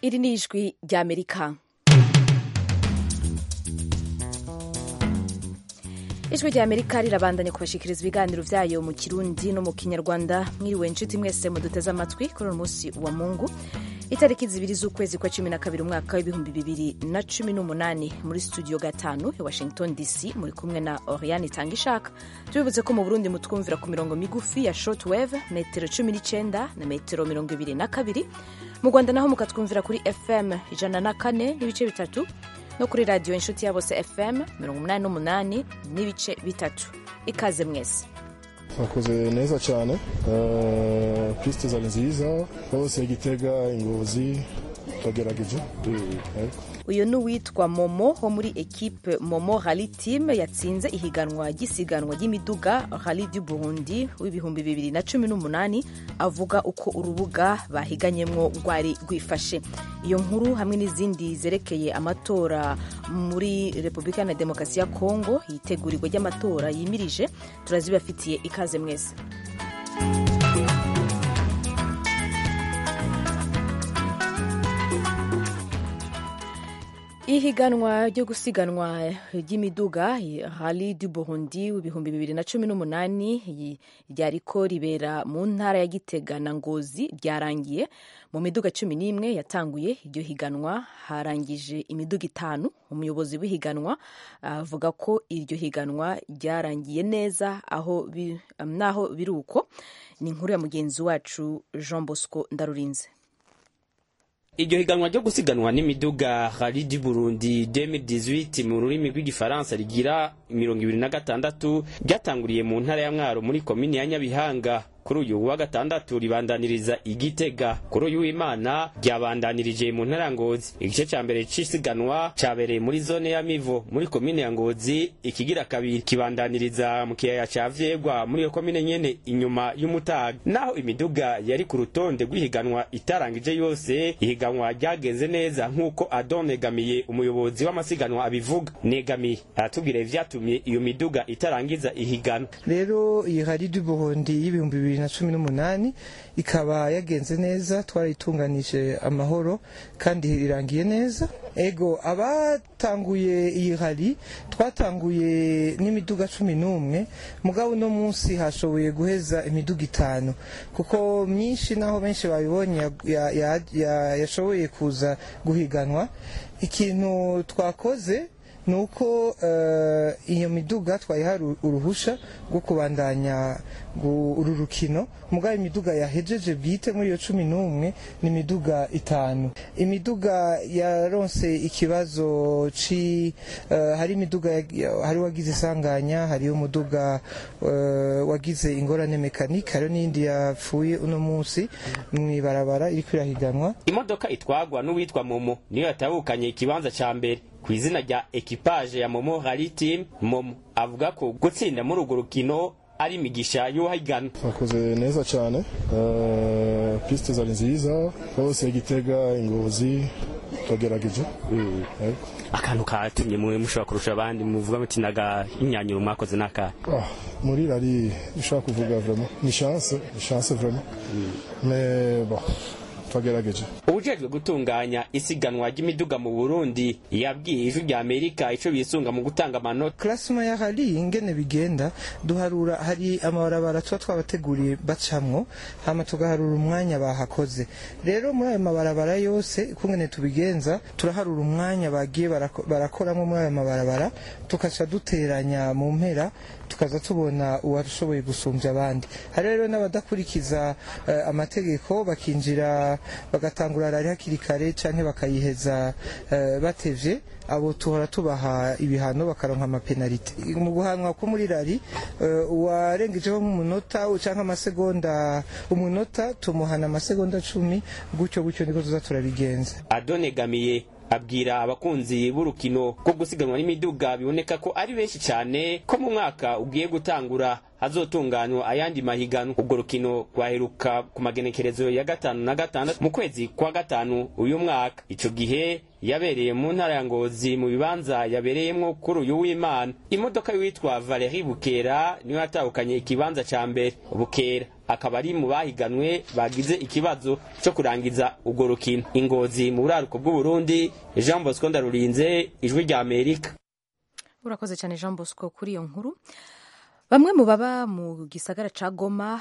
iri ni ijwi ry'amerika ijwi ry'amerika rirabandanya kubashikiriza ibiganiro vyayo mu kirundi no mu kinyarwanda mwiriwe inshuti mwese muduteze amatwi kuri uno munsi wa mungu itariki zibiri z'ukwezi kwa cumi na kabiri umwaka w'ibihumbi bibiri na cumi n'umunani muri studio gatanu ya washington dc muri kumwe na oriane itangishaka tubibuze ko mu burundi mutwumvira ku mirongo migufi ya shortwave metero cumi n'icenda na metero mirongo ibiri na kabiri mu rwanda naho mukatwumvira kuri fm ijana na kane n'ibice bitatu no kuri radiyo inshuti ya bose fm mirongo umunani n'umunani n'ibice bitatu ikaze mwese bakoze neza cyane pisite zari nziza hose gitega ingozi twagerageje uyu ni uwitwa momo wo muri ekipe momo rally team yatsinze ihiganwa ry'isiganwa ry'imiduga rally du burundi w'ibihumbi bibiri na cumi n'umunani avuga uko urubuga bahiganyemwo rwari rwifashe iyo nkuru hamwe n'izindi zerekeye amatora muri repubulika na demokarasi ya kongo yitegurirwa ry'amatora yimirije turazibafitiye ikaze mwese ihiganwa ryo gusiganwa ry'imiduga rally du burundi w'ibihumbi bibiri na cumi n'umunani ryariko ribera mu ntara ya gitega na ngozi ryarangiye mu miduga cumi n'imwe yatanguye iryo higanwa harangije imiduga itanu umuyobozi w'ihiganwa avuga ko iryo higanwa ryarangiye neza aho naho biri uko ni inkuru ya mugenzi wacu jean bosco ndarurinze iryo higanwa ryo gusiganwa n'imiduga rally du burundi 2018 mu rurimi rw'igifaransa rigira mirongo ibiri na gatandatu ryatanguriye mu ntara ya mwaro muri komini ya nyabihanga kuri uyu wa gatandatu ribandaniriza igitega kuri uyu w'imana ryabandanirije mu ntara ya ngozi igice ca mbere c'isiganwa cabereye muri zone ya mivo muri komine ya ngozi ikigira kabiri kibandaniriza mu kiyaya ca vyegwa muri iyo komine nyene inyuma y'umutaga naho imiduga yari ku rutonde rw'ihiganwa itarangije yose ihiganwa ryagenze neza nk'uko adon negamiye umuyobozi w'amasiganwa abivuga negamiye aratubwira ivyatumye iyo miduga itarangiza ihiganwa rero iyi hari du burundi y'ibihumbi bibiri na cumi n'umunani ikaba yagenze neza twarayitunganije amahoro kandi irangiye neza ego abatanguye iyi hari twatanguye n'imiduga cumi n'umwe mugabo uno munsi hashoboye guheza imiduga itanu kuko myinshi naho benshi babibonye yashoboye kuza guhiganwa ikintu twakoze ni uko iyo miduga twayiha uruhusha rwo kubandanya uru rukino mugabo imiduga yahejeje bwite muri iyo cumi n'umwe ni imiduga itanu imiduga yaronse ikibazo ci hari imiduga hari wagize isanganya hari umuduga wagize ingorane mekanike hariho n'iyindi yapfuye uno munsi mu ibarabara iri kwirahiganwa imodoka itwagwa n'uwitwa momo niyo yatabukanye ikibanza ca mbere ku izina rya ekipaje ya momo rally team momo avuga ko gutsinda muri urwo rukino ari imigisha y'uwahigana bakoze neza cyane pisite zari nziza hose gitega ingozi twagerageje akantu katumye mwe mushobora kurusha abandi muvuga muti naga imyanyuro mwakoze n'akahe muri rari ushaka kuvuga vraiment ni chance ni chance vraiment mais bon twagerageje ubujejwe gutunganya isiganwa ry'imiduga mu burundi yabwiye ijwi rya amerika ico bisunga mu gutanga amanota klasima ya hari ingene bigenda duharura hari amabarabara tuba twabateguriye bacamwo hama tugaharura umwanya bahakoze rero muri ayo mabarabara yose kungene tubigenza turaharura umwanya bagiye barakoramo muri ayo mabarabara tukaca duteranya mu mpera tukaza tubona uwashoboye gusumbya abandi hari rero n'abadakurikiza uh, amategeko bakinjira bagatangura rari hakiri kare canke bakayiheza uh, batevye abo tuhora tubaha ibihano bakaronka amapenalite mu guhanwa ko muri rari uh, uwarengejeho nk'umunota canke amasegonda umunota tumuhana amasegonda cumi gutyo gutyo niko tuza turabigenza adonegamiye abwira abakunzi b'urukino rwo gusiganwa n'imiduga biboneka ko ari benshi cyane ko mu mwaka ugiye gutangura hazotunganywa ayandi mahiganwa urwo rukino rwaheruka ku magenekerezo ya gatanu na gatandatu mu kwezi kwa gatanu uyu mwaka ico gihe yabereye mu ntara ya ngozi mu bibanza yabereyemwo kuri uyu w'imana imodoka y'uwitwa valeri bukera niyo yatahukanye ikibanza ca mbere bukera akaba ari mu bahiganwe bagize ikibazo cyo kurangiza urwo rukino ingozi mu buraruko bw'uburundi jean bosco ndarurinze ijwi rya amerika urakoze cyane jean bosco kuri iyo nkuru bamwe mu baba mu gisagara ca goma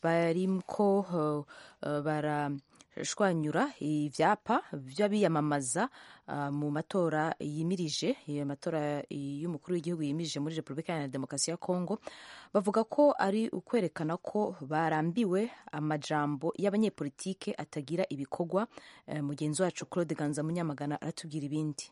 bariko uh, uh, barashwanyura ivyapa vy'abiyamamaza uh, mu matora yimirije amatora y'umukuru w'igihugu yimirije muri repubulika ya demokarasi ya kongo bavuga ko ari ukwerekana ko barambiwe amajambo y'abanyepolitike atagira ibikorwa uh, mugenzi wacu claude ganza munyamagana aratubwira ibindi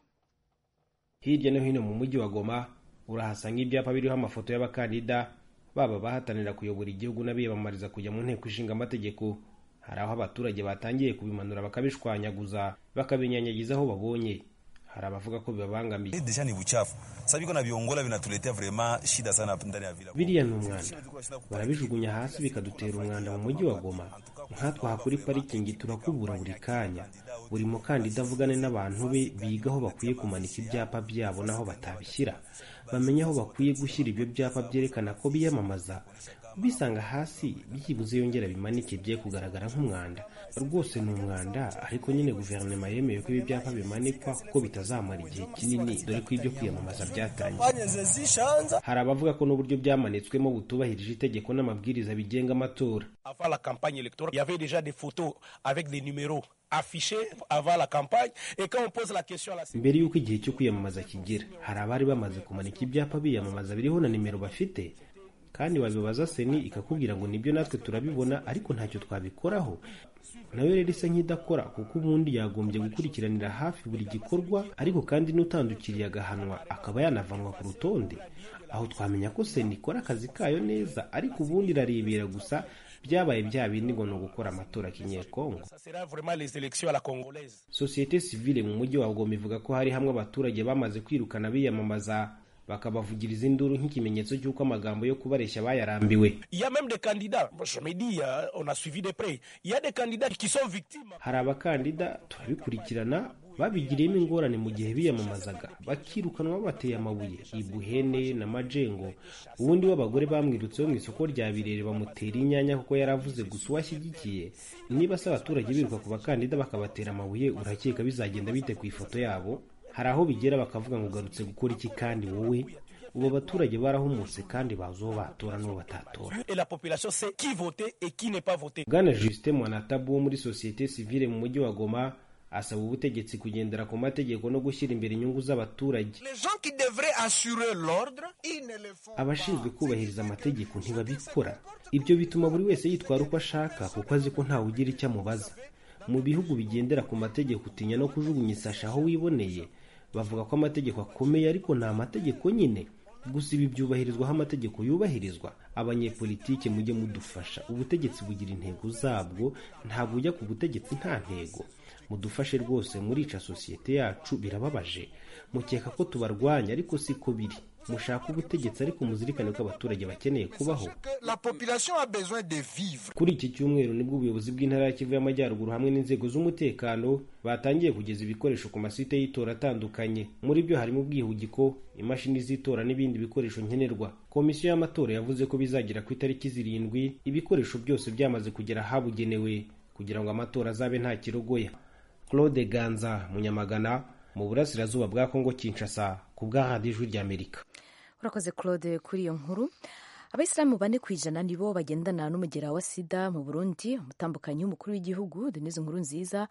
hirya no hino mu mujyi wa goma urahasanga ibyapa biriho amafoto y'abakandida baba bahatanira kuyobora igihugu n'abiyamamariza kujya mu nteko ishinga amategeko hari aho abaturage batangiye kubimanura bakabishwanyaguza bakabinyanyagiza aho babonye hari abavuga ko bibabangamiye deja ni buchafu sasa biko na viongola vinatuletea vraiment shida sana ndani ya vila biriya ni umwanda barabijugunya hasi bikadutera umwanda mu mujyi wa goma nkatwe aha kuri parikingi turakubura buri kanya buri mukandida avugane n'abantu be biga aho bakwiye kumanika ibyapa byabo n'aho batabishyira bamenye aho bakwiye gushyira ibyo byapa byerekana ko biyamamaza bisanga hasi byibuze yongera bimanike bye kugaragara nk'umwanda rwose ni umwanda ariko nyine guverinoma yemeye ko ibi byapa bimanikwa kuko bitazamara igihe kinini dore ko ibyo kwiyamamaza byatangiye hari abavuga ko n'uburyo byamanitswemo butubahirije itegeko n'amabwiriza bigenga amatora avant la campagne électorale, il y avait déjà des photos avec des numéros affichés avant la campagne. Et quand on pose la question à la mbere y'uko igihe cyo kwiyamamaza kigera hari abari bamaze kumanika ibyapa biyamamaza biriho na nimero bafite kandi wabibaza seni ikakubwira ngo nibyo natwe turabibona ariko ntacyo twabikoraho nayo rero isa nk'idakora kuko ubundi yagombye gukurikiranira hafi buri gikorwa ariko kandi n'utandukiriye agahanwa akaba yanavanwa ku rutonde aho twamenya ko seni ikora akazi kayo neza ariko ubundi irarebera gusa byabaye bya bindi ngo ni ugukora amatora kinyekongo Ça sera vraiment les élections à la congolaise. sosiyete sivile mu mujyi wa goma ivuga ko hari hamwe abaturage bamaze kwirukana biyamamaza bakabavugiriza induru nk'ikimenyetso cy'uko amagambo yo kubareshya bayarambiwe Il y a même des candidats, Moi, je me dis, euh, on a suivi de près, il y a des candidats qui sont victimes. hari abakandida turabikurikirana babigiriyemo ingorane mu gihe biyamamazaga bakirukanwa bateye amabuye ibuhene na majengo ubundi w'abagore bamwirutseho mu isoko rya birere bamutera inyanya kuko yari avuze gusa uwo ashyigikiye niba se abaturage biruka ku bakandida bakabatera amabuye urakeka bizagenda bite ku ifoto yabo hari aho bigera bakavuga ngo ugarutse gukora iki kandi wowe ubu abaturage barahumutse kandi bazi uwo batora n'uwo batatora Et la population sait qui voter et qui n'est pas voté. bwana justin mwanatabu wo muri sosiyete sivile mu mujyi wa goma asaba ubutegetsi kugendera ku mategeko no gushyira imbere inyungu z'abaturage Les gens qui devraient assurer l'ordre, ils ne le font abashinzwe kubahiriza amategeko ntibabikora ibyo bituma buri wese yitwara uko ashaka kuko azi ko ntawe ugira icyo amubaza mu bihugu bigendera ku mategeko utinya no kujugunya isashi aho wiboneye bavuga ko amategeko akomeye ariko ni amategeko nyine gusa ibi byubahirizwa aho amategeko yubahirizwa abanyepolitike mujye mudufasha ubutegetsi bugira intego zabwo ntabwo ujya ku butegetsi nta ntego mudufashe rwose murica sosiyete yacu birababaje mukeka ko tubarwanya ariko siko biri mushaka ubutegetsi ariko muzirikane ko abaturage bakeneye kubaho que la population a besoin de vivre. kuri iki cyumweru nibwo ubuyobozi bw'intara ya kivu y'amajyaruguru hamwe n'inzego z'umutekano batangiye kugeza ibikoresho ku masite y'itora atandukanye muri byo harimo ubwihugiko imashini z'itora n'ibindi bikoresho nkenerwa komisiyo y'amatora yavuze ko bizagera ku itariki zirindwi ibikoresho byose byamaze kugera ahabugenewe kugira ngo amatora azabe nta kirogoya claude ganza munyamagana mu burasirazuba bwa kongo kinshasa ku bwa radiyo ijwi ry'amerika urakoze claude kuri iyo nkuru abayisilamu bane ku ijana nibo bagendana n'umugera wa sida mu burundi umutambukanyi w'umukuru w'igihugu denise nkuru nziza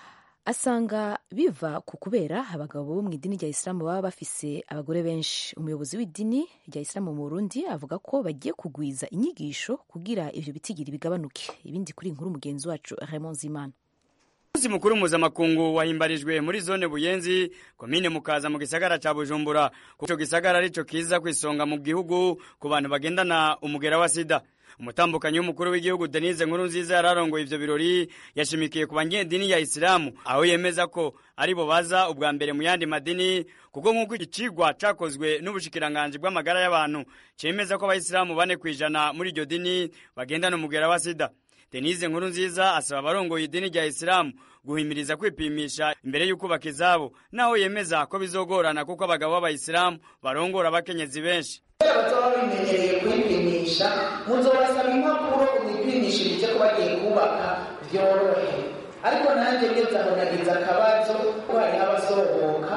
asanga biva ku kubera abagabo bo mu idini rya isilamu baba bafise abagore benshi umuyobozi w'idini rya isilamu mu burundi avuga ko bagiye kugwiza inyigisho kugira ivyo bitigiri bigabanuke ibindi kuri iyi nkuru mugenzi wacu raymond zimana umunsi mukuru mpuzamakungu wahimbarijwe muri zone buyenzi komine mukaza mu gisagara ca bujumbura kuko ico gisagara arico kiza kwisonga mu gihugu ku bantu bagendana umugera wa sida umutambukanyi w'umukuru w'igihugu denise nkuru nziza yararongoye ivyo birori yashimikiye ku banyedini ya isilamu aho yemeza ko ari bo baza ubwa mbere mu yandi madini kuko nk'uko iki cigwa cakozwe n'ubushikiranganji bw'amagara y'abantu cemeza ko abayisilamu bane kw'ijana muri iryo dini bagendana umugera wa sida denise nkuru nziza asaba abarongoye idini rya isilamu guhimiriza kwipimisha imbere y'ukubaka izabo naho yemeza ko bizogorana kuko abagabo b'abayisilamu barongora abakenyezi benshi bazaba babimenyereye kwipimisha muzobasaba impapuro mwipimishirije ko bagiye kubaka byorohe ariko nanjye ngeze aho nagize akabazo ko hariho abasohoka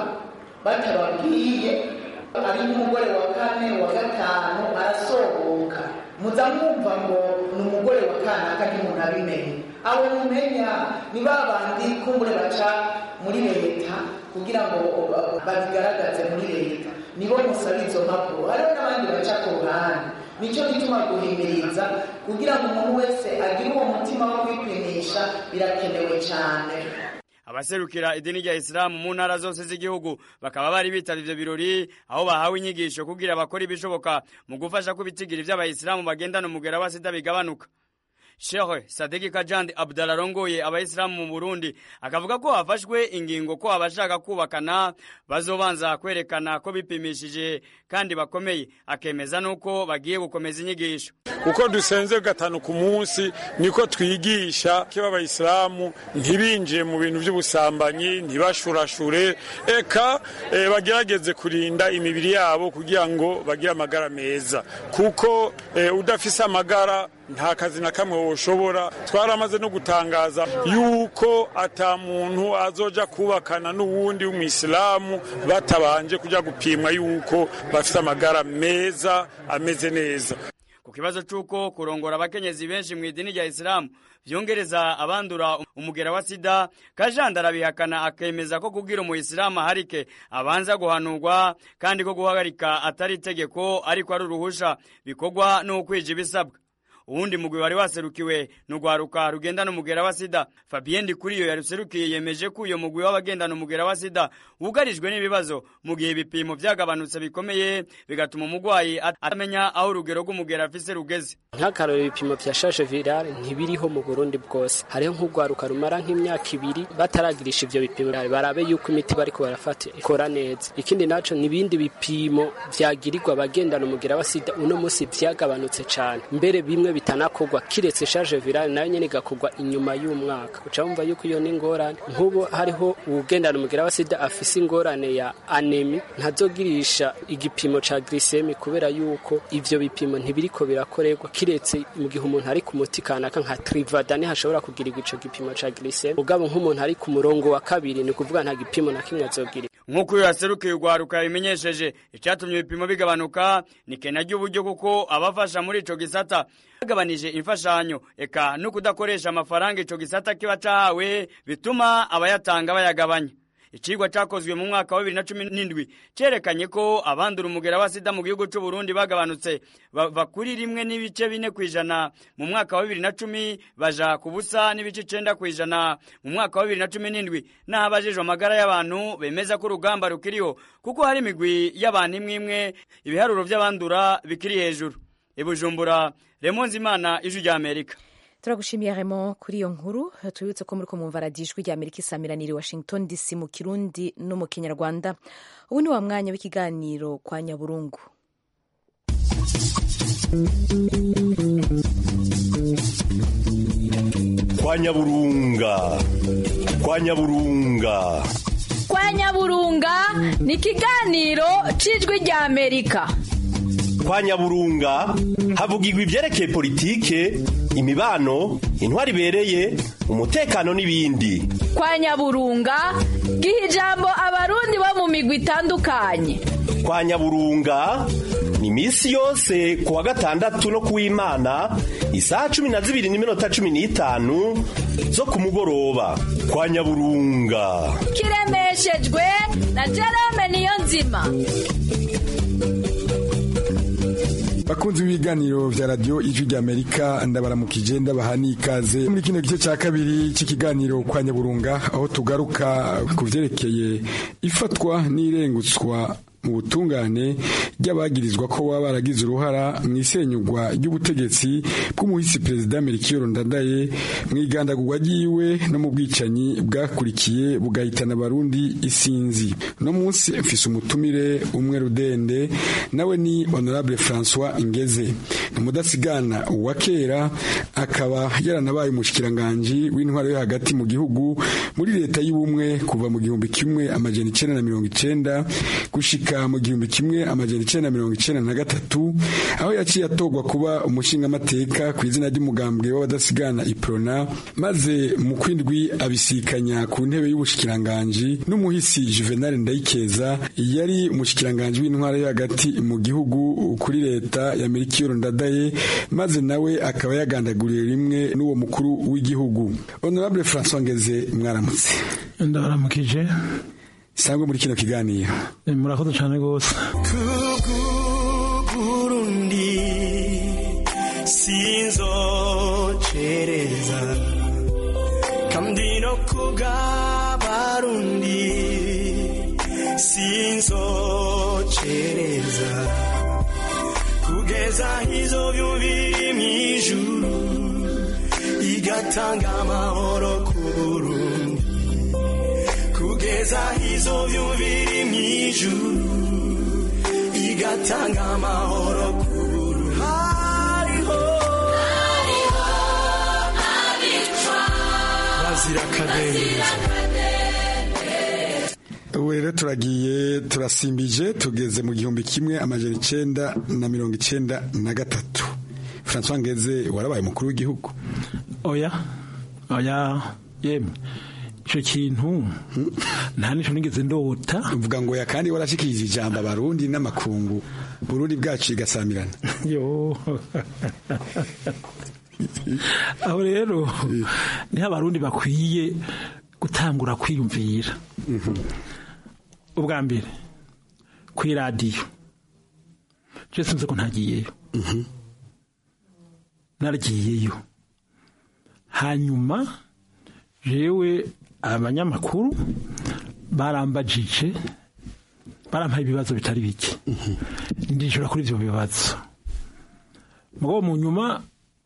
batababwiye ari nk'umugore wa kane wa gatanu arasohoka muza mwumva ngo ni umugore wa kanaka ntimuntu abimenye abo mumenya ni ba bandi kumbure baca muri leta kugira ngo babigaragaze muri leta nibo musaba izo mpapuro hariho n'abandi baca ku ruhande nicyo gituma guhimiriza kugira ngo umuntu wese agire uwo mutima wo kwipimisha birakenewe cyane abaserukira idini rya isilamu mu ntara zose z'igihugu bakaba bari bitavye ivyo birori aho bahawe inyigisho kugira bakora ibishoboka mu gufasha ko ibitigiri vy'abayisilamu bagendana umugera wa sida bigabanuka Sheikh Sadiki Kajandi Abdalla arongoye abayisilamu mu Burundi akavuga ko hafashwe ingingo ko abashaka kubakana bazobanza kwerekana ko bipimishije kandi bakomeye akemeza nuko bagiye gukomeza inyigisho uko dusenze gatanu ku munsi niko twigisha ko abayisilamu ntibinjiye mu bintu by'ubusambanyi ntibashurashure eka e, bagerageze kurinda imibiri yabo kugira ngo bagire amagara meza kuko e, udafise amagara nta kazi na kamwe woshobora twaramaze no gutangaza yuko ata muntu azoja kubakana n'uwundi w'umwisilamu batabanje kujya gupimwa yuko bafite amagara meza ameze neza ku kibazo c'uko kurongora abakenyezi benshi mu idini rya isilamu vyongereza abandura umugera wa sida kajanda arabihakana akemeza ko kugira umuyisilamu aharike abanza guhanurwa kandi ko guhagarika atari itegeko ariko ari uruhusha bikorwa n'ukwija ibisabwa uwundi mugwi wari waserukiwe n'urwaruka rugendana umugera wa sida fabien ndikuriyo yaruserukiye yemeje ko uyo mugwi w'abagendana umugera wa sida wugarijwe n'ibibazo mu gihe ibipimo vyagabanutse bikomeye bigatuma umugwayi atamenya aho urugero rw'umugera afise rugeze nk'akarorero ibipimo vya charge virale ntibiriho mu burundi bwose hariho nk'urwaruka rumara nk'imyaka ibiri bataragirisha ivyo bipimo barabe yuko imiti bariko barafata ikora neza ikindi naco n'ibindi bipimo vyagirirwa abagendana umugera wa sida uno musi vyagabanutse cane mbere bimwe bitanakorwa kiretse charge virale nayo nyene igakorwa inyuma y'umwaka uca wumva yuko iyo ni ingorane nk'ubu hariho uwugendana umugera wa sida afise ingorane ya anemi ntazogirisha igipimo ca glycemie kubera yuko ivyo bipimo ntibiriko birakorerwa kiretse mu gihe umuntu ari ku muti kanaka nka trivada hashobora kugirirwa ico gipimo ca glycemie ugabo nk'umuntu ari ku murongo wa kabiri ni ukuvuga nta gipimo na kimwe azogira nk'uko uyu yaserukiye urwaruka yabimenyesheje icyatumye ibipimo bigabanuka ni kena ry'uburyo kuko abafasha muri ico gisata bagabanije imfashanyo eka no kudakoresha amafaranga ico gisata kiba cahawe bituma abayatanga bayagabanya icigwa cakozwe mu mwaka wa bibiri na cumi n'indwi cerekanye ko abandura umugera wa sida mu gihugu c'u Burundi bagabanutse bava kuri rimwe n'ibice bine kw'ijana mu mwaka wa bibiri na cumi baja ku busa n'ibice icenda kw'ijana mu mwaka wa bibiri na cumi n'indwi n'aho abajejwe amagara y'abantu bemeza ko urugamba rukiriho kuko hari imigwi y'abantu imwe imwe ibiharuro vy'abandura bikiri hejuru ibujumbura remonzi imana ijwi rya amerika turagushimiye Raymond kuri iyo nkuru tubibutse ko muri ko mwumva radiyo ijwi rya amerika isamiraniye washington dc mu kirundi no mu kinyarwanda ubu ni wa mwanya w'ikiganiro kwa nyaburungu kwa nyaburunga kwa nyaburunga kwa nyaburunga ni ikiganiro cy'ijwi rya amerika kwa nyaburunga havugirwa ibyerekeye politike imibano intwari ibereye umutekano n'ibindi kwa nyaburunga giha ijambo abarundi bo mu migwi itandukanye kwa nyaburunga ni iminsi yose ku wa gatandatu no kuw'imana isaha cumi na zibiri n'iminota cumi n'itanu zo ku mugoroba kwa nyaburunga kiremeshejwe na jerome niyo nzima bakunzi b'ibiganiro vya radio ijwi rya amerika ndabaramukije ndabaha n'ikaze muri kino gice cya kabiri cy'ikiganiro kwa nyaburunga aho tugaruka ku vyerekeye ifatwa n'irengutswa mu butungane ry'abagirizwa ko baba baragize uruhara mu isenyugwa ry'ubutegetsi bw'umuhisi perezida Melchior Ndadaye mu igandagurwa ryiwe no mu bwicanyi bwakurikiye bugahitana abarundi isinzi no munsi mfise umutumire umwe rudende nawe ni honorable François Ingeze ni umudasigana wa kera akaba yaranabaye umushikiranganji w'intwaro yo hagati mu gihugu muri leta y'ubumwe kuva mu gihumbi kimwe amajana icenda na mirongo icenda gushika mu gihumbi kimwe amajana icenda na mirongo icenda na gatatu aho yaciye atorwa kuba umushingamateka ku izina ry'umugambwe w'abadasigana iprona maze mu kwindwi abisikanya ku ntebe y'ubushikiranganji n'umuhisi Juvenal Ndayikeza yari umushikiranganji w'intwaro yo hagati mu gihugu kuri leta ya Melchior Ndadaye maze nawe akaba yagandaguriye rimwe n'uwo mukuru w'igihugu honorable François Ngeze mwaramutse ndabaramukije sangwe muri kino kiganiro murakoze cyane rwose kugurundi sinzocereza kandi no kugabarundi sinzocereza kugeza hizo byumviri mw'ijuru igatanga amahoro ku Burundi kugeza hizo byumviri mw'ijuru igatanga amahoro ku Burundi hariho bazira akadendezo ubu rero turagiye turasimbije tugeze mu gihumbi kimwe amajana icenda na mirongo icenda na gatatu François Ngeze warabaye umukuru w'igihugu oya oya yemwe icyo kintu nta n'icyo nigeze ndota uvuga ngo ya kandi warashikirije ijambo abarundi n'amakungu burundi bwacu igasamirana yo aho rero niho abarundi bakwiye gutangura kwiyumvira ubwa mbere ku iradiyo je sinzi ko ntagiyeyo naragiyeyo hanyuma jewe abanyamakuru barambajije barampaye ibibazo bitari bike ndishura kuri ivyo bibazo mugabo mu nyuma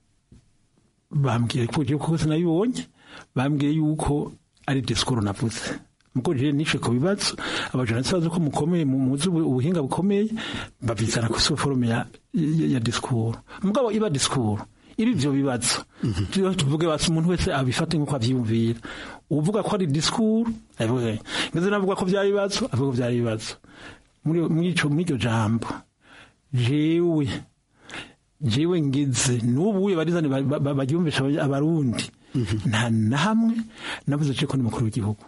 bambwiye ko kuko sinabibonye bambwiye yuko ari disikuru navuze muko je nishe ku bibazo abajournaliste bazi ko mukomeye muzi ubuhinga bukomeye babizana ku forume ya, ya, ya disikuru mugabo iba disikuru ibi ivyo bibazo tuvuge basi umuntu wese abifate nk'uko avyiyumvira uvuga ko ari disikuru ngeze navuga ko vyari ibibazo avuga ko vyari ibibazo muri iryo jambo jewe jewe ngize n'ubu barizane baryumvisha abarundi nta na hamwe navuze ko ni mukuru w'igihugu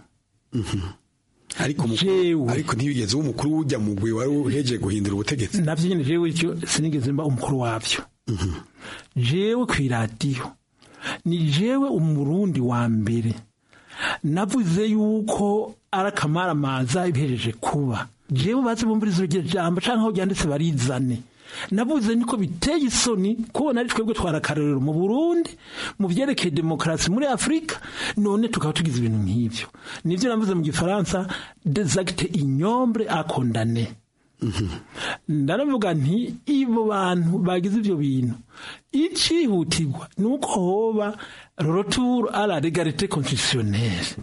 ariko ariko ntibigeze umukuru ujya mu gwe wari uheje guhindura ubutegetsi navyo nyene jewe icyo sinigeze mba umukuru wavyo jewe ku iradiyo ni jewe umurundi wa mbere navuze yuko ari akamaramaza ibihejeje kuba jewe bazi bumviriza iryo jambo canke aho ryanditse barizane navuze niko biteye isoni kubona ari twebwe twarakarorero mu Burundi mu vyerekeye demokarasi muri Afrika none tukaba tugize ibintu nk'ivyo nivyo navuze mu gifaransa des actes ignobles à condamner ndaravuga nti ibo bantu bagize ivyo bintu icihutirwa ni uko hoba retour à la légalité constitutionnelle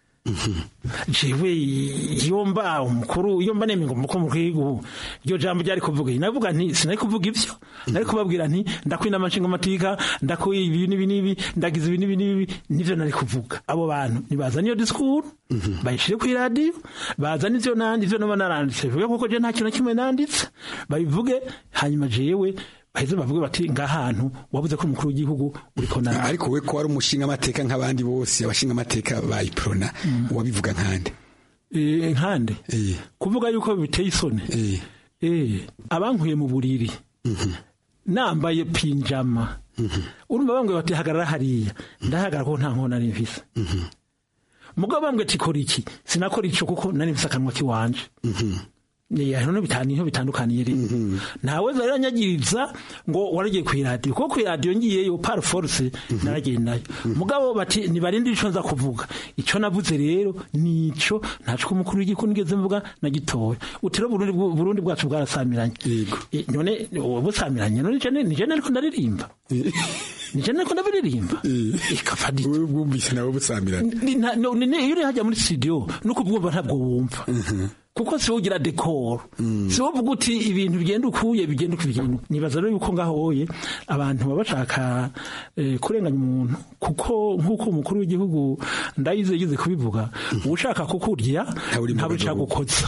jewe iyo mba umukuru iyo mba nemye ngo umukuru w'igihugu iryo jambo ryari kuvuga navuga nti sinari kuvuga ivyo nari kubabwira nti ndakwina amashinga amatika ndakuye ibi n'ibi n'ibi ndagize ibi n'ibi n'ibi nivyo nari kuvuga abo bantu nibazana iyo disikuru bayishire ku iradiyo bazana ivyo nandi ivyo noba naranditse bivuge kuko je nta kintu na kimwe nanditse babivuge hanyuma jewe baheze bavuge bati ngahantu wabuze ko umukuru w'igihugu uriko na ariko we ko wari umushinga amateka nk'abandi bose abashinga amateka bayiprona wabivuga nkande eh nkande kuvuga yuko biteye isoni eh abankuye mu buriri nambaye pinjama urumva bambwe bati hagarara hariya ndahagarara ko nta nkona nari mfise mugabo bambwe ati kora iki sinakora ico kuko nari mfise akanwa kiwanje hano niho bitandukaniye rero ntawe zaranyagiriza ngo waragiye ku iradiyo kuko ku iradiyo ngiyeyo par force naragendayo mugabo bati nibarinde ico nza kuvuga ico navuze rero nico ntaco umukuru w'igihugu nigeze mvuga na gitoya utiro Burundi Burundi bwacu bwarasamiranye none busamiranye none je nije ariko ndaririmba nije ariko ndabiririmba ikafadika wewe bwumvise nawe busamiranye iyo uri hajya muri studio nuko bwumva ntabwo wumva kuko si ugira dekoro si uvuga uti ibintu bigenda ukuye bigenda uko bigenda nibaza rero yuko ngaho woye abantu baba bashaka kurenganya umuntu kuko nk'uko umukuru w'igihugu ndayize yize kubivuga ushaka kukurya ntabwo ushaka gukoza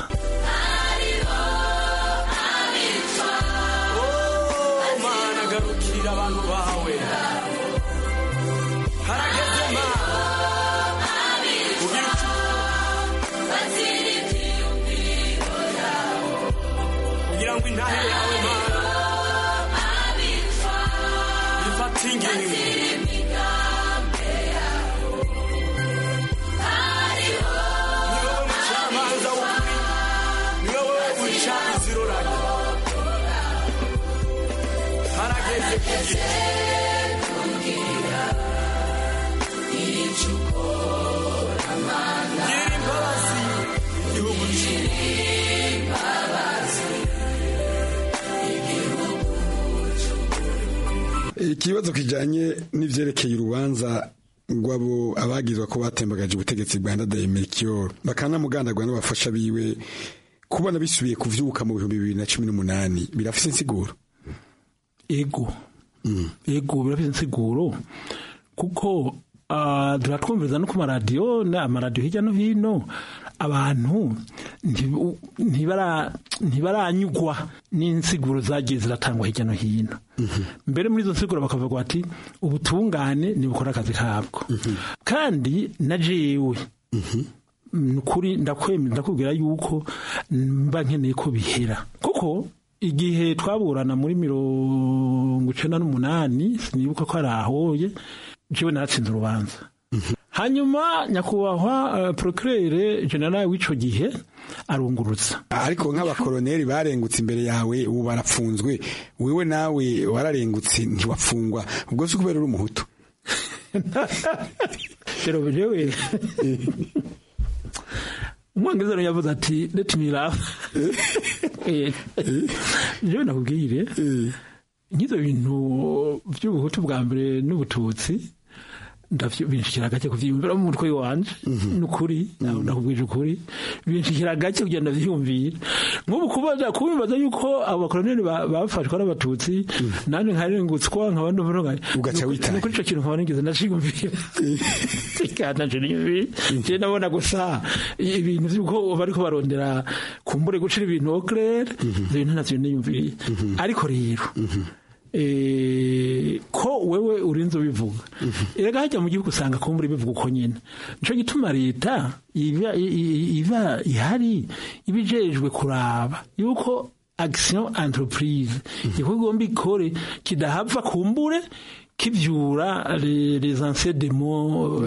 abantu bawe harageze ma kugira kugira ngo intahe yawe mana ifate ingingo ni wowe mucamanza w'ukuri ni wowe uca iziroranye harageze kugira icyo ukora gira imbabazi igihugu imbabazi ikibazo kijanye n'ivyerekeye urubanza rw'abo abagizwa ko batembagaje ubutegetsi bwa Ndadaye Melchior bakanamugandagwa n'abafasha biwe kubona bisubiye kuvyuka mu bihumbi bibiri na cumi n'umunani birafise insiguro ego ego birafise insiguro kuko turatwumviriza no ku maradiyo amaradiyo hirya no hino abantu ntibaranyugwa n'insiguro zagiye ziratangwa hirya no hino mbere muri izo nsiguro bakavuga bati ubutungane ntibukora akazi kabwo kandi na jewe kuri ndakwemera ndakubwira yuko mba nkeneye ko bihera kuko igihe twaburana muri mirongo icenda n'umunani sinibuka ko ari ahoye jewe naratsinze urubanza hanyuma nyakubahwa uh, procureur general w'ico gihe arungurutsa ariko nk'abakoroneri barengutse imbere yawe ubu barapfunzwe wewe nawe wararengutse ntiwapfungwa ubwo si kubera uri umuhutu rero jewe umwongereza yavuze ati let me laugh jewe nakubwire nk'ivyo bintu vy'ubuhutu bwa mbere n'ubututsi binshikira gake kuvyiyumvira mu mutwe wanje nukuri nakubwije ukuri binshikira gake kugira ndavyiyumvira nk'ubu kubaza kubibaza yuko abakoloneli bafashwe ari abatutsi nanje nkarengutswa nkaba ndumva ugaca witaye kuri ico kintu nkaba nigeze ndashiyumvira kandi nanje niyumvira je nabona gusa ibintu vy'uko bariko barondera kumbure gucira ibintu au clair ibintu navyo niyumvira ariko rero ko wewe urinze ubivuga erega hajya mu gihugu usanga kumbura bivuga uko nyine nico gituma leta iba iba ihari ibijejwe kuraba yuko action entreprise iko igomba ikore kidahava kumbure kivyura les anciens démons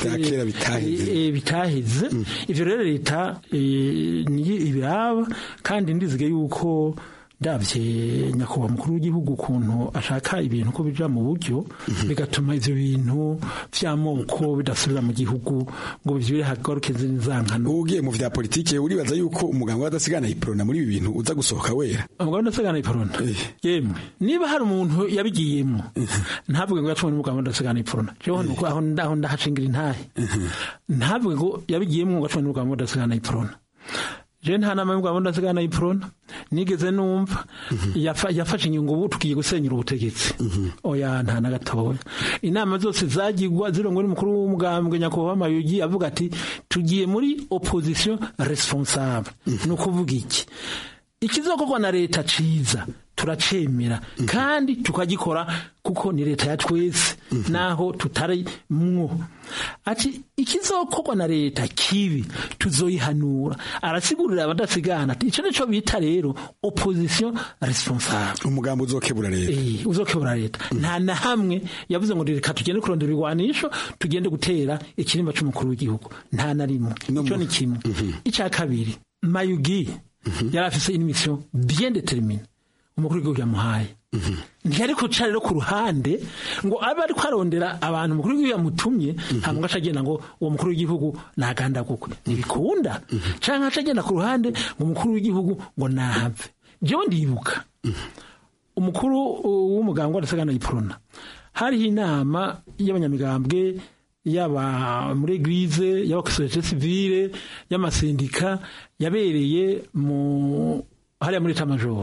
bitaheze ivyo rero leta niyo ibiraba kandi ndizige yuko ndabye nyakubahwa mukuru w'igihugu ukuntu ashaka ibintu ko bija mu buryo bigatuma ivyo bintu vy'amoko bidasubira mu gihugu ngo bivyure hagaruke nzankano ugiye mu vya politike uribaza yuko umuganga w'adasigana iprona muri ibi bintu uza gusohoka wera umuganga w'adasigana iprona yemwe niba hari umuntu yabigiyemo ntavuge ngo yacumwe n'umuganga w'adasigana iprona jewe nuko aho ndaho ndahashingira intahe ntavuge ngo yabigiyemo ngo yacumwe n'umuganga w'adasigana iprona je nta nama y'umugabo ndasigana iprona nigeze numva yafashe inyungu ubu tugiye gusenyura ubutegetsi oya nta na gatoya inama zose zagirwa zirongwe n'umukuru w'umugambwe nyakubahwa mayugi avuga ati tugiye muri opposition responsable ni ukuvuga iki ikizokorwa na leta ciza turacemera kandi tukagikora kuko ni leta ya twese naho tutari mwo ati ikizokorwa na leta kibi tuzoyihanura arasigurira abadasigana ati ico nico bita rero opposition responsable umugambo uzokebura leta eh uzokebura leta nta na hamwe yavuze ngo reka tugende kurondera ibigwanisho tugende gutera ikirimba c'umukuru w'igihugu nta na rimwe ico ni kimwe ica kabiri mayugi yari afise une mission bien déterminée umukuru w'igihugu yamuhaye ntiyari kuca rero ku ruhande ngo abe ariko arondera abantu umukuru w'igihugu yamutumye ntabwo aca agenda ngo uwo mukuru w'igihugu nagandagukwe ntibikunda cyangwa aca agenda ku ruhande ngo umukuru w'igihugu ngo nahave jewe ndibuka umukuru w'umuganga w'adasigana iprona hariho inama y'abanyamigambwe yaba muri eglise yaba ku societe civile y'amasindika yabereye mu hariya muri tamajoro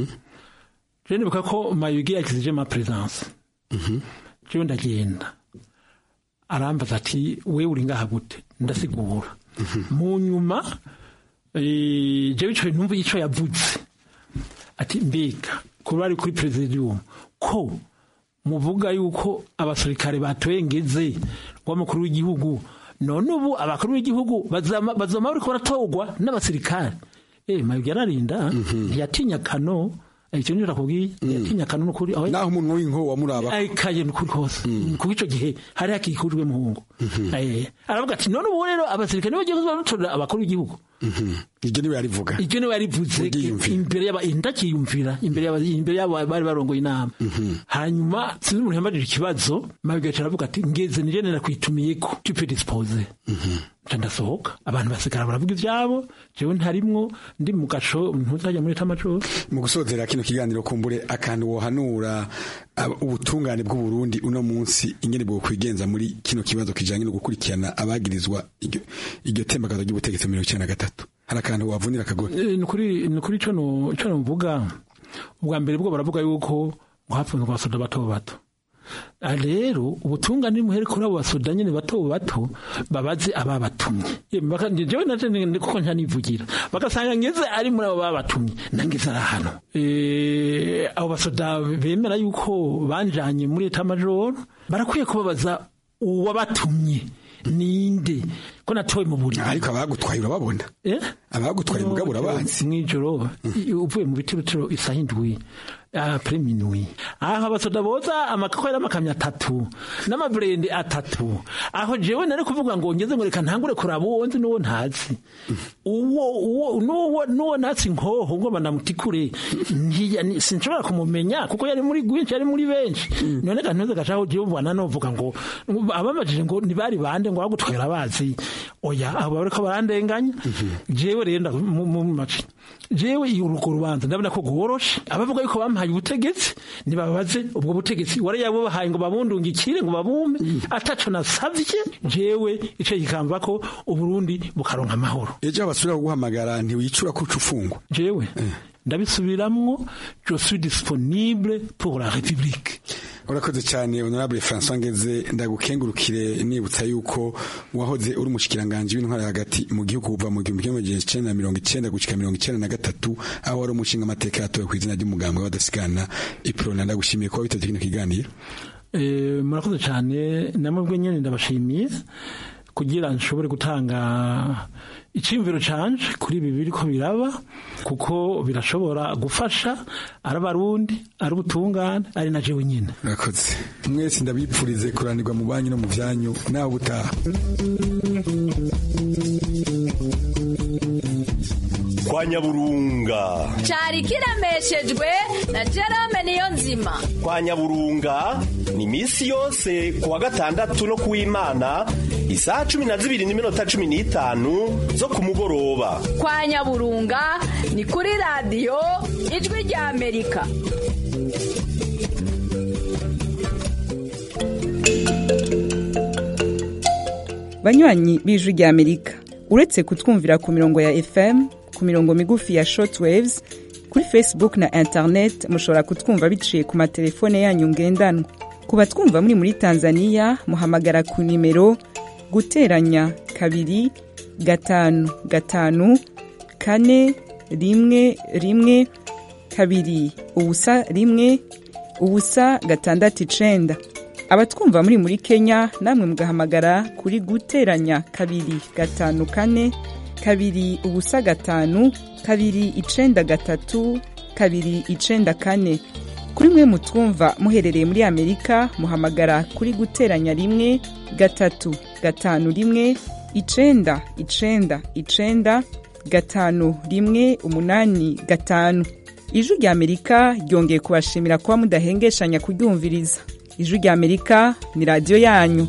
je nibuka ko mayugi yakizije ma presence jewe ndagenda arambaza ati wewe uri ngaha gute ndasigura mu nyuma eh, jewe ico numva ico yavuze ati mbega kuba ari kuri presidium ko muvuga yuko abasirikare batwengeze w'umukuru w'igihugu none ubu abakuru b'igihugu bazama bazama bariko baratogwa n'abasirikare eh mayugi yararinda ntiyatinya kano icyo njye nakubwiye ntiyatinya kano n'ukuri aho naho umuntu w'inko wamuraba ayikaye n'ukuri hose kuko icyo gihe hari hakikujwe muhungu Eh, aravuga ati none ubu rero abasirikare nibo bagiye batorera abakuru b'igihugu iryo niwe yarivuga ibyo niwe yarivuze imbere y'aba ndakiyumvira imbere y'aba imbere y'aba bari barongoye inama hanyuma sinzi umuntu yambajije ikibazo mabigaca aravuga ati ngeze nije nera kwitumiyeko tu peux disposer nca ndasohoka abantu basigara baravuga ivyabo jewe ntarimwo ndi mu gaco ntuzajya muri tamacoro mu gusozera kino kiganiro kumbure akantu wohanura ab- ubutungane bw'u Burundi uno munsi ingene bwo kwigenza muri kino kibazo kijanye no gukurikirana abagirizwa iryo iryo tembagazo ry'ubutegetsi mu 1993 hari akantu wavunira akagore Eh, ni ukuri ni ukuri ico no ico novuga ubwa mbere bwo baravuga yuko ngo hapfunzwe abasoda bato bato Ah, rero ubutungane muhere kuri abo basoda nyene bato bato babaze ababatumye Eh, baka- jewe naje ni- ni kuko ntanivugira bagasanga ngeze ari muri abo babatumye nangeze ari hano Eh, abo basoda bemera yuko banjanye muri eta majoro barakwiye kubabaza uwabatumye ninde ko natowe mu buriri ariko abagutwaye urababona eh abagutwaye mugabo urabazi mw'ijoro i- uvuye mu bitirutiro isaha indwi apre minuit aho abasoda boza amakako yari amakamyo atatu n'amaburende atatu aho jewe nari kuvuga ngo ngeze ngo reka ntangure kuraba uwo nzi n'uwo ntazi uwo uwo n'uwo n'uwo ntazi nkoho ngo banamutikure ntiya- ni- sinshobora kumumenya kuko yari muri gwinshi yari muri benshi none kantuze gacaho jewe mbona novuga ngo abamajije ngo ntibari bande ngo bagutwara abazi oya abo bariko barandenganya jewe rero nda- mu mu maci jewe iyo urwo rubanza ndabona ko rworoshe abavuga yuko bampaye ubutegetsi nibabaze ubwo butegetsi wari yabubahaye ngo babundungikire ngo babumpe ataco nasavye jewe ico kikamva ko uburundi bukaronka amahoro ejo basubira kuguhamagara ntiwicura ko uca ufungwa jewe ndabisubiramwo je suis disponible pour la république urakoze cyane honorable François Ngeze ndagukengurukire nibutsa yuko wahoze uri umushikiranganje w'intwara hagati mu gihugu kuva mu 1990 gushika 1993 aho wari umushinga amateka yatowe ku izina ry'umugambwe w'adasigana iprona ndagushimiye kuba biteze kino kiganiro Eh, murakoze cyane namwe nyine ndabashimiye kugira nshobore gutanga icyiyumviro canje kuri ibi biriko biraba kuko birashobora gufasha ari abarundi ari ubutungane ari na jewe nyine urakoze mwese ndabipfurize kuranirwa mu banyu no mu byanyu nawe ubutaha kwa nyaburunga cyari kiremeshejwe na Jerome niyo nzima kwa nyaburunga ni iminsi yose ku wa gatandatu no ku w'imana isaha cumi na zibiri n'iminota cumi n'itanu zo ku mugoroba kwa nyaburunga ni kuri radiyo ijwi rya amerika banywanyi b'ijwi rya amerika uretse kutwumvira ku mirongo ya fm ku mirongo migufi ya shortwaves kuri facebook na internet mushobora kutwumva biciye ku matelefone yanyu ngendanwa ku batwumva muri muri tanzania muhamagara ku nimero guteranya kabiri gatanu gatanu kane rimwe rimwe kabiri ubusa rimwe ubusa gatandatu icenda abatwumva muri muri kenya namwe mugahamagara kuri guteranya kabiri gatanu kane kabiri ubusa gatanu kabiri icenda gatatu kabiri icenda kane kuri mwe mutwumva muherereye muri amerika muhamagara kuri guteranya rimwe gatatu gatanu rimwe icenda icenda icenda gatanu rimwe umunani gatanu ijwi rya amerika ryongeye kubashimira kuba mudahengeshanya kuryumviriza ijwi rya amerika ni radiyo yanyu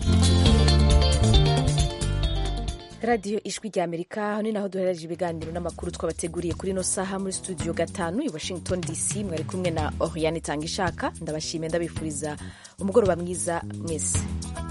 radiyo ijwi rya amerika ni naho duherereje ibiganiro n'amakuru twabateguriye kuri ino saha muri studio gatanu i washington dc mwari kumwe na oriane itanga ishaka ndabashimiye ndabifuriza umugoroba mwiza mwese